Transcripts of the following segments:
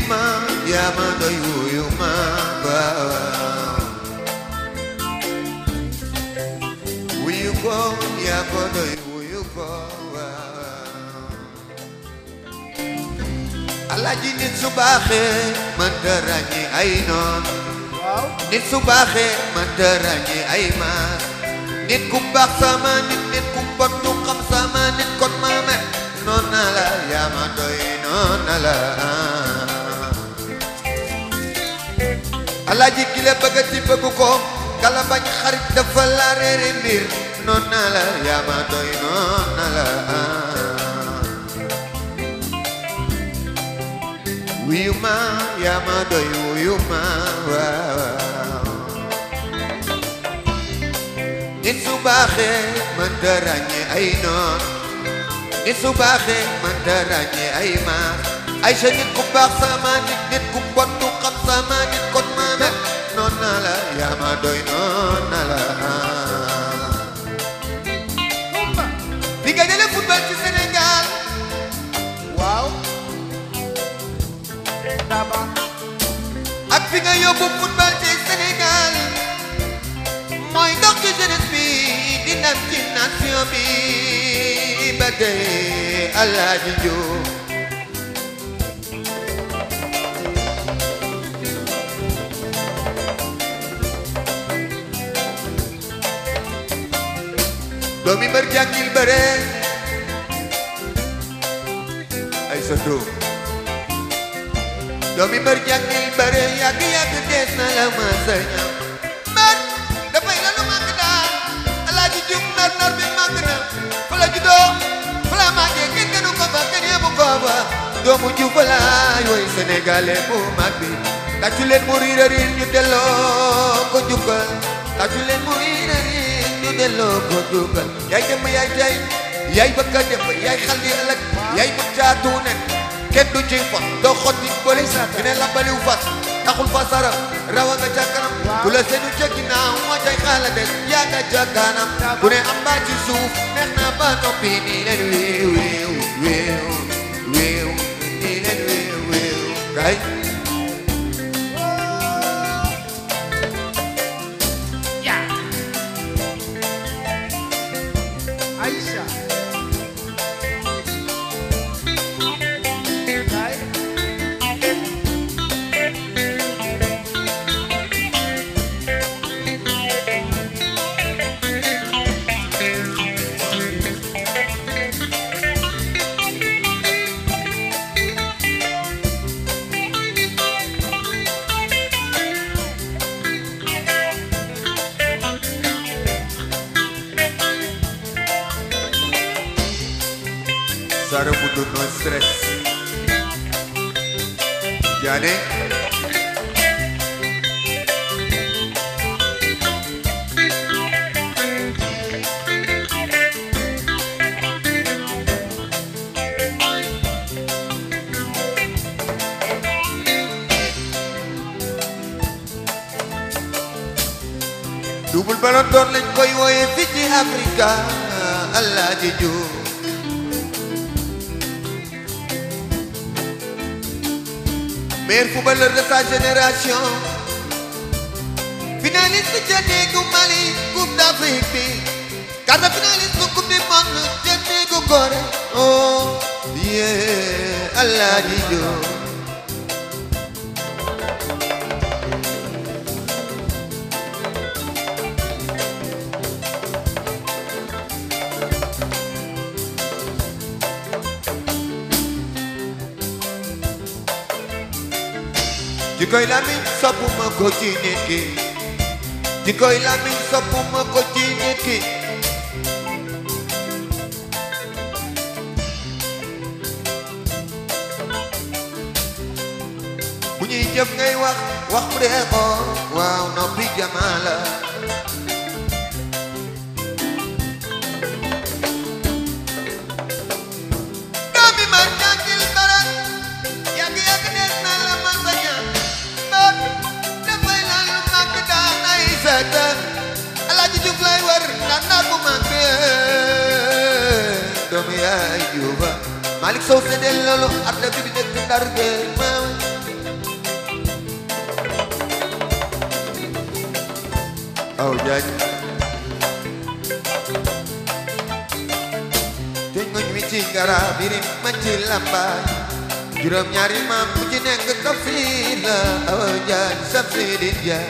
ma yaa ma doy wuyu ma waaw wuyu ko yaa ko doy wuyu ko waaw alaaji nit su baaxee man dara ñi ay noon waaw nit su baaxee man dara ñi ay maas nit ku baax sama nit nit ku bon du xam sama nit kon ma met noon na la yaa ma doy noon na la alaaji ki la bëgg ci bëgg ko kala bañ xarit dafa la réere mbir noon na la yaa ma doy noon na la wuyu ma yaa ma doy wuyu ma waaw nit su baaxee mën ta ràññee ay noon nit su baaxee mën ta ràññee ay maar ay sa nit ku baax sama nit nit ku bon du xam sama nit kon ma mel noon na la yaa ma doy noon na la Kumba fi nga jëlee football ci Sénégal waaw Daba ak fi nga yóbbu football ci Sénégal mooy ndox ci jeunesse bi di ndam ci nation bi ba tey Alaaji Jóob doomi mbër jàngil bëre ay sa doom doomi mbër jàngil bëre yàgg yàgg dees na la ma sa ñam mbër dafay la lu màgg daal alaaji jum nar nar bi màgg na fa la juddoo fa la màggee kenn gënu ko fa kenn yëbu ko fa doomu ju fa la yooyu sénégalais bu mag bi tàccu leen mu riir a riir ñu delloo ko jukkal tàccu leen mu riir a riir ñu delloo ko jukkal yaay dem yaay tey yaay bëgg a dem yaay xal di ëllëg yaay bëgg caatu nen kenn du ci fot doo xotti bëri ñu ne la baliw fas taxul fa sara rawa nga ca kanam ku la seenu ca ginnaaw moo cay xaala des yaa nga ca kanam ku ne am baa ci suuf neex na ba noppi nii leen wéew wéew wéew wéew nii leen wéew wéew kay Aïcha Kay Sara Mundo no stress Diané Double Ballon d'Or lañ koy wooye fii ci Afrika Alaaji Jóob meilleur footballeur de sa génération finaliste ca néegu Mali coupe d'Afrique bi quart de finaliste coupe du monde ca néegu Gorée oh yeah Alaaji Jóob jikoy lamiñ soppuma ko ci nit ki jikoy lamiñ soppuma ko ci nit ki bu ñuy jëf ngay wax wax bu dee xool waaw noppi jamaa la doomi mar ñaakil barak yàgg yàgg nees na la ma saña doot dafay lan lu màgg daan ay seeta alaaji Juuf lay war ndax naar bu màgg doomi yaay Juufa Malick Sow séddale loolu adda bi bi dëkk Ndar géej maam daj te ngoñ mi ci garab yi ma ci lambaay juróom ñaari maam bu ci nekk tafsir la awa jaay sab sidi jaay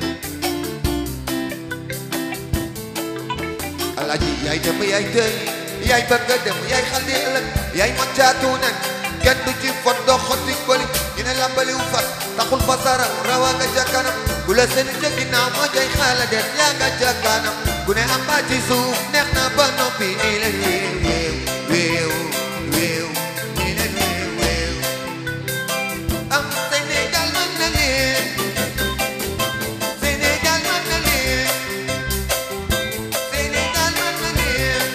alaaji yaay dem yaay tëy yaay bëgg dem yaay xaldi ëllëg yaay ma caatu nen kenn du ci fot doo xotti boli dina lambaliw fas taxul fasara rawa nga ca kanam bu la seen ca ginnaaw moo jay xaala des yaa nga ca kanam ku ne am baa ci suuf neex na ba noppi nii leen wéew wéew wéew nii leen wéew wéew am Sénégal mën na leen Sénégal mën na leen Sénégal mën na leen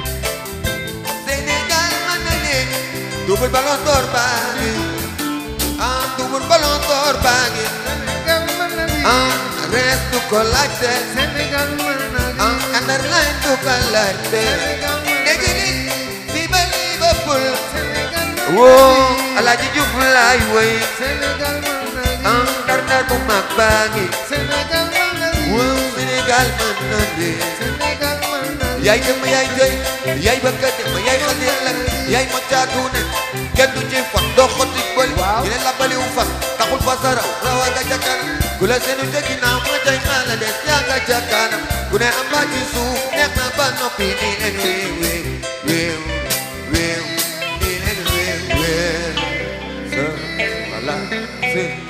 Sénégal mën na leen double ballon d'or baa ngi ah double ballon d'or baa ngi Sénégal mën na lii. ah rees du ko laajte Sénégal mën na lii. ah underline du ko laajte Sénégal mën na dégg lii. ni fii ba Liverpool Sénégal mën na woo lii. Alaaji Juuf laay woy Sénégal mën na lii. ah ndar-ndar bu mag baa ngi Sénégal mën na lii. woo Sénégal mën na leen Sénégal mën na lii. yaay dem yaay jëy yaay bëgg dem yaay xal yàlla yaay ma caatu ne kenn du ci fot doo xotti bëli Waaw. dina la baliw fas taxul fa saraw rawa nga ca kanam ku la seenu ca ginnaaw ma jay xaala des yaa nga ca kanam ku ne am ba ci suuf neex na ba noppi nii leen wéew wéew wéew wéew nii leen wéew wéew sa voilà c'est